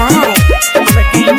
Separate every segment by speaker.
Speaker 1: by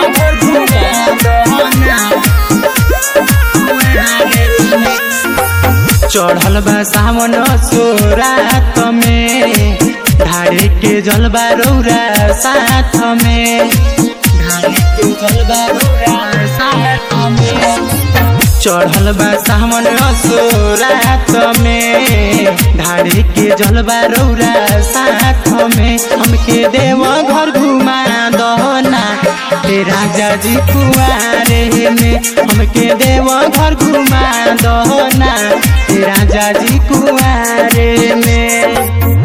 Speaker 2: चढ़ल बा सावन सोरात में ढारे के जलबा रौरा साथ में ढारे के जलबा रौरा साथ में चढ़ल बा सावन सोरात में ढारे के जलबा रौरा साथ में हमके देव घर घुमा दहना हे राजा जी कुआरे में हमके देव घर घुमा दहना हे राजा जी कुआरे में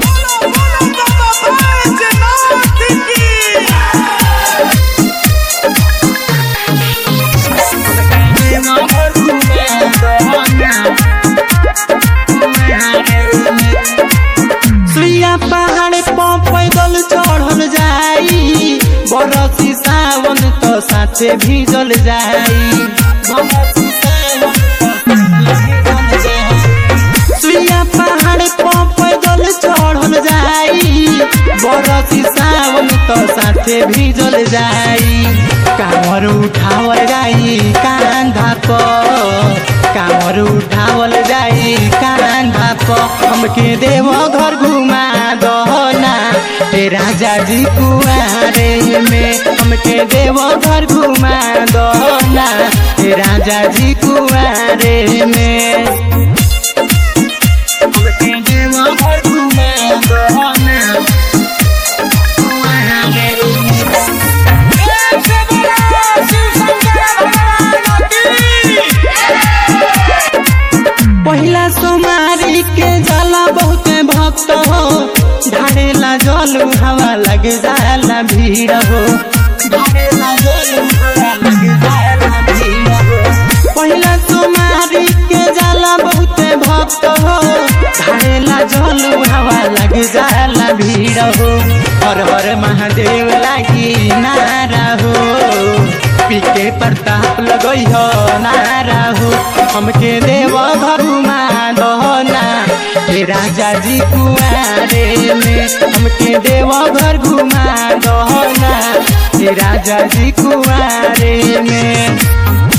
Speaker 2: सुइया पहाड़ पर पैदल चढ़ल जाई बरसी सावन तो साथे भीजल जाई बरसी सावन तो साथे भीजल जाई। सुइया पहाड़ पर पैदल चढ़ल जाई बरसी सावन तो साथे भीजल जाई कांवर उठावल जाई कांधा पर कांवर उठावल जाई कांधा पर हमके देव घर घुमा दहना हे राजा जी कुआरे में हमके देव घर घुमा दहना हे राजा जी कुआरे में हमके देव घर घुमा दहना कुआरे में पहिला सोमारी के जाला बहुत भक्त हो ढाड़ेला जल हवा लग जाला भीड़ हो ढाड़ेला जल हवा लग जाला भीड़ हो पहिला सोमारी के जाला बहुत भक्त हो ढाड़ेला जल हवा लग जाला भीड़ हो हर हर महादेव लागी नारा हो पीके प्रताप लगई हो नारा हो हमके देव घरुमा दहना हे राजा जी कुआरे में हमके देव घर घुमा दहना हे राजा जी कुआरे में